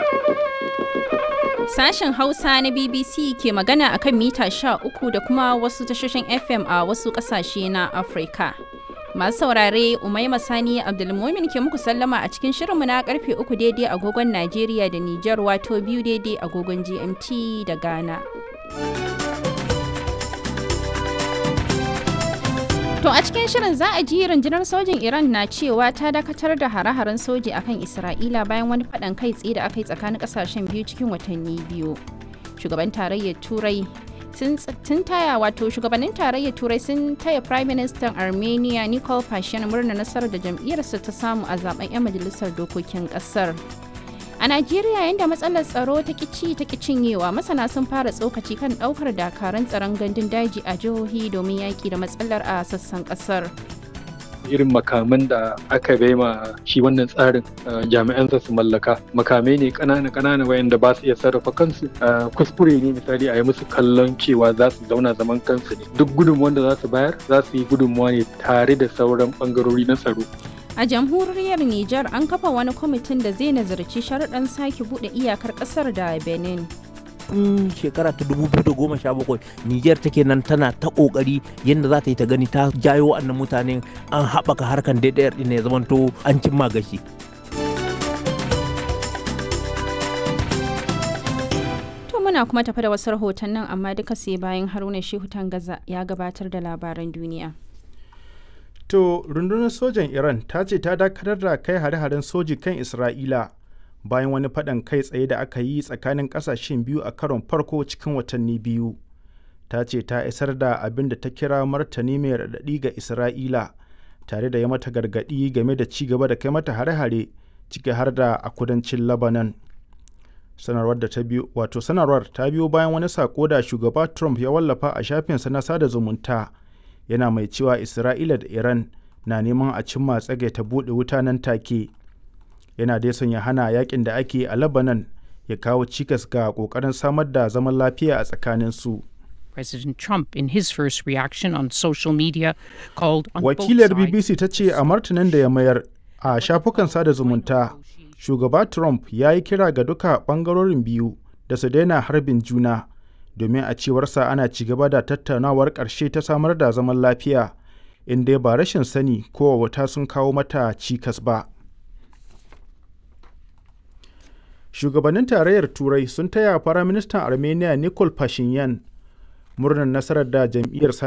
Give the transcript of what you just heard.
Sashen Hausa na BBC ke magana akan mita 13 da kuma wasu tashoshin FM a wasu ƙasashe na Afirka. Masu saurare Umaima Sani Abdulmumin ke muku sallama a cikin shirinmu na karfe uku daidai agogon Najeriya da Nijar wato biyu daidai agogon GMT da Ghana. To a cikin shirin za a ji rundunar sojin Iran na cewa ta dakatar da hare-haren soji akan Isra'ila bayan wani faɗan kai tsaye da aka yi tsakanin ƙasashen biyu cikin watanni biyu. Shugaban tarayyar Turai sun taya wato shugabannin tarayyar turai sun taya prime minister armenia nicole pashinyan murna nasarar da jam'iyyarsa ta samu a zaben 'yan majalisar dokokin kasar a najeriya yadda matsalar tsaro ta kici ta cinyewa masana sun fara tsokaci kan daukar dakarun tsaron gandun daji a jihohi domin yaki da matsalar a sassan kasar irin makaman da aka bai ma shi wannan tsarin jami'an su mallaka makamai ne kanana kanana wayanda ba su iya sarrafa kansu kuskure ne misali a yi musu kallon cewa za su zauna zaman kansu ne duk gudunmuwan da za su bayar za su yi gudunmuwa ne tare da sauran bangarori na tsaro a jamhuriyar Nijar an kafa wani kwamitin da zai nazarci sharuɗan sake buɗe iyakar ƙasar da Benin. tun shekara ta 2017 Niger take nan tana ta kokari yadda za ta yi ta gani ta jayo wa'annan mutanen an haɓaka harkan daidayar ɗin ya zamanto an cimma gashi. To muna kuma tafi da wasu rahotannin amma duka sai bayan Haruna Shehu Tangaza ya gabatar da labaran duniya. To rundunar sojan Iran ta ce ta dakatar da kai hare-haren soji kan Isra'ila bayan wani faɗan kai tsaye da aka yi tsakanin ƙasashen biyu a karon farko cikin watanni biyu ta ce ta isar da abin da ta kira martani mai raɗaɗi ga isra'ila tare da ya mata gargaɗi game da ci gaba da kai mata hare-hare ciki har da a kudancin labanan sanarwar da ta biyo wato sanarwar ta biyo bayan wani sako da shugaba trump ya wallafa a shafinsa na sada zumunta yana mai cewa isra'ila da iran na neman a cimma tsage ta buɗe wuta nan take yana dai son ya hana yakin da ake a Lebanon ya kawo cikas ga kokarin samar da zaman lafiya a tsakanin su. President Trump in his first reaction on social media called on Wakilar BBC ta ce a martanin da ya mayar a shafukan sada zumunta, shugaba Trump ya yi kira ga duka bangarorin biyu da su daina harbin juna domin a cewarsa ana ci gaba da tattaunawar ƙarshe ta samar da zaman lafiya inda ba rashin sani ko wata sun kawo mata cikas ba. shugabannin tarayyar turai sun taya firaministan armenia nikol pashinyan murnar nasarar da jam'iyyar